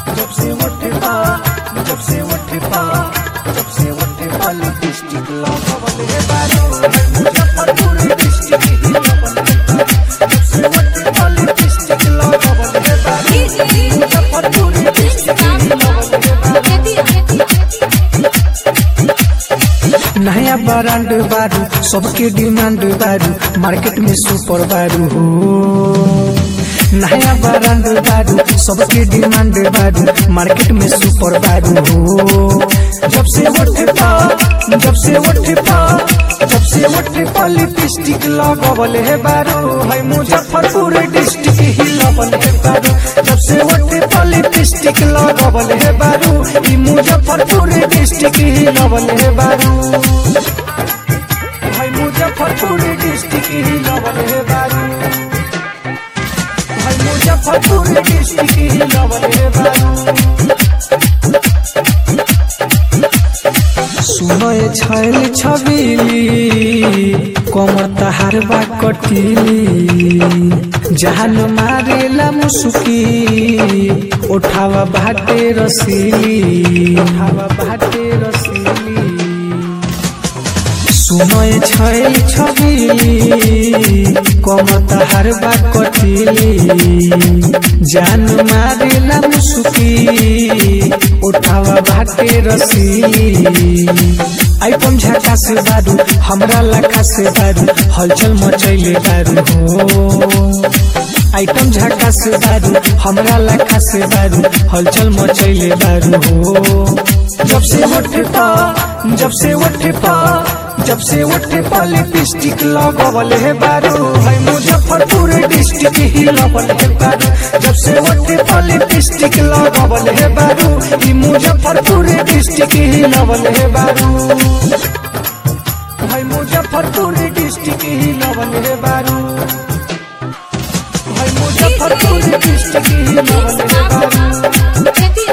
जब से उठे पा जब से उठे पा जब से उठे पा लिपस्टिक लगावल हे बारू मुजफ्फरपुर डिस्ट्रिक्ट ही लगावल हे बारू जब से उठे पा लिपस्टिक लगावल हे बारू मुजफ्फरपुर डिस्ट्रिक्ट ही लगावल हे बारू नया ब्रांड बारू सबके डिमांड बारू मार्केट में सुपर बारू हो नया ब्रांड बारू सबके डिमांड बारू मार्केट में सुपर बारू हो जब से उठे पा जब से उठे पा जब से उठे पा लिपस्टिक लगावल है बारू है मुजफ्फरपुर डिस्ट्रिक्ट ही लगल है बारू जब से उठे पा लिपस्टिक लगावल है बारू ई मुजफ्फरपुर डिस्ट्रिक्ट ही लगल है बारू भाई मुजफ्फरपुर डिस्ट्रिक्ट ही लगल है बारू भाई मुजफ्फरपुर डिस्ट्रिक्ट ही लगल है बारू सुनय छैल छबिली कमर तहार बा कटिली जहान मारेला मुसुकी उठावा भाटे रसीली उठावा भाटे रसीली सुनय छैल छबिली कमर तहार बा कटिली जान मारेला मुसुकी उठावा भाटे रसीली आइटम झाका से बारू हमरा लखा से बारू हलचल मचैले बारू हो आइटम झाका से बारू हमरा लखा से बारू हलचल मचैले बारू हो जब से उठे पा जब से उठे पा जब से उठे पा लिपस्टिक लगावल है बारू है मुजफ्फरपुर डिस्ट्रिक्ट ही लगल है बारू जब से उठे पा लिपस्टिक लगावल है बारू ई मुजफ्फरपुर डिस्ट्रिक्ट ही लगल है बारू है मुजफ्फरपुर डिस्ट्रिक्ट ही लगल है बारू है मुजफ्फरपुर डिस्ट्रिक्ट ही लगल है बारू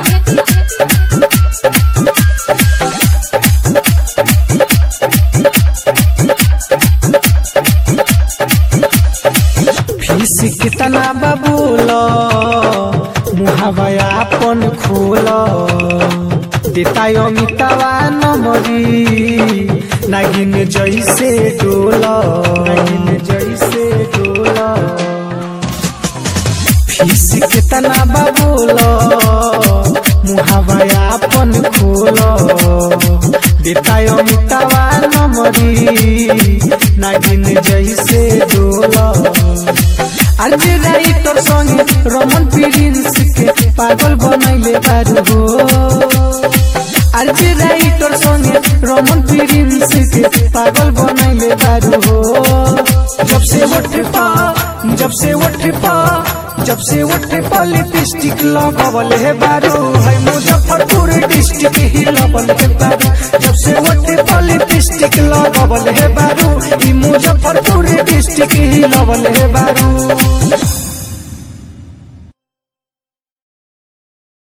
फीस कितना बबूल मुहावा अपन खोल देता अमितावा नमरी नागिन जैसे डोल नागिन जैसे डोल फीस कितना बबूल मुहावा अपन खोल देता अमितावा नमरी नागिन जैसे डोल आज राइटर संगे रमन प्रिंस के पागल बनैले बारू हो आज राइटर संगे रमन प्रिंस के पागल बनैले बारू हो जब से उठे पा जब से उठे पा जब से उठे पा लिपस्टिक लगावल है बारू है मुजफ्फरपुर डिस्ट्रिक्ट ही लगल है बारू जब से उठे पा लिपस्टिक लगावल है बारू ई मुजफ्फरपुर डिस्ट्रिक्ट ही लगल है बारू